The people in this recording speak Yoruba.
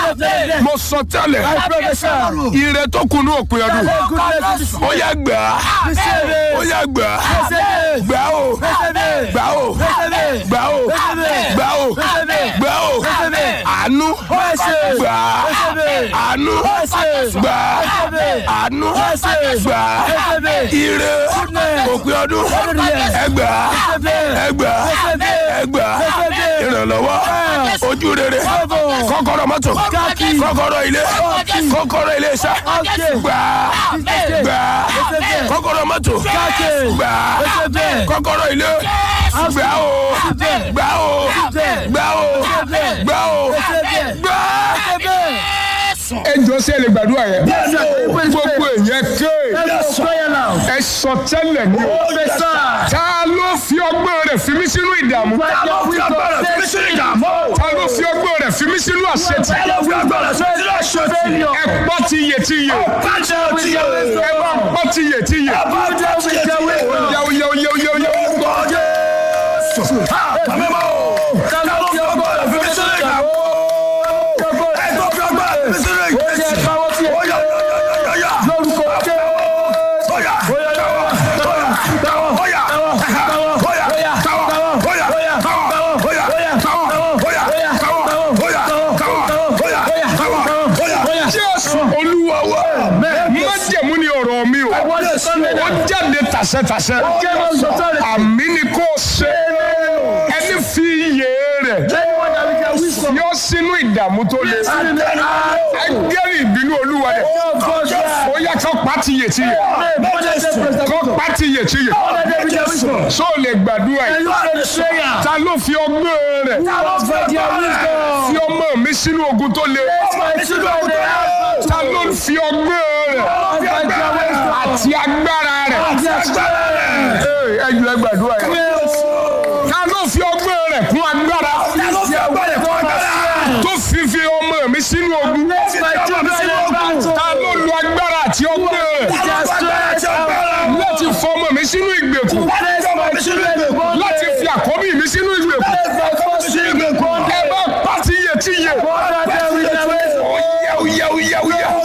mo sọ tẹ́lẹ̀ ire tó kù ní òpin ọdún ó yá gbà á ó yá gbà á gbà ó gbà ó gbà ó gbà ó gbà ó àánú gbà á àánú gbà á àánú gbà á ire òpin ọdún ẹgbà ẹgbà ẹgbà ìrànlọ́wọ́ ojú rere kọ́kọ́rọ́ mọ́tò kọ́kọ́rọ́ ilé kọ́kọ́rọ́ ilé iṣẹ́ gbà gbà kọ́kọ́rọ́ mọ́tò gbà kọ́kọ́rọ́ ilé gbà o gbà o gbà o gbà o gbà. ẹ jọ sí ẹ lè gbàdúrà yẹn gbogbo èèyàn ké ẹ sọ tẹ́lẹ̀ ní o ta ló fi ọgbọ́n rẹ̀ fi mí sínú ìdààmú ta ló fi ọgbọ́n rẹ̀ fi mí sínú àṣetì ẹ pọ́ ti yè ti yè ẹ bá pọ́ ti yè ti yè yàwó yàwó yàwó yàwó yàwó. Jésù Olúwa wa májẹ̀mú ni ọ̀rọ̀ mi o ó jáde tàṣẹtàṣẹ àmì ni kò ṣe ẹni fi iyè rẹ̀ yọ sínú ìdààmú tó le ẹgẹ́rì ìbínú Olúwa rẹ̀ ó yá kó pàtì yè tí yè kó pàtì yè tí yè so lè gbàdúrà yìí ta ló fi ọgbọ́n rẹ̀ fi ọmọ mi sínú ogun tó le ta ló fi ọgbọ́n rẹ̀ àti agbára rẹ̀ ẹ jù ẹ gbàdúrà yìí ta ló fi ọgbọ́n rẹ̀ kún agbára tó fi fi ọmọ mi sínú ogun ta ló lo agbára àti ọgbọ́n rẹ̀ láti fọ ọmọ mi sínú ìgbèkùn láti fi àkọ́bí mi sínú ìgbèkùn ẹ bá pàtí yẹ tí yẹ. Ó yá ó yá ó yá ó yá.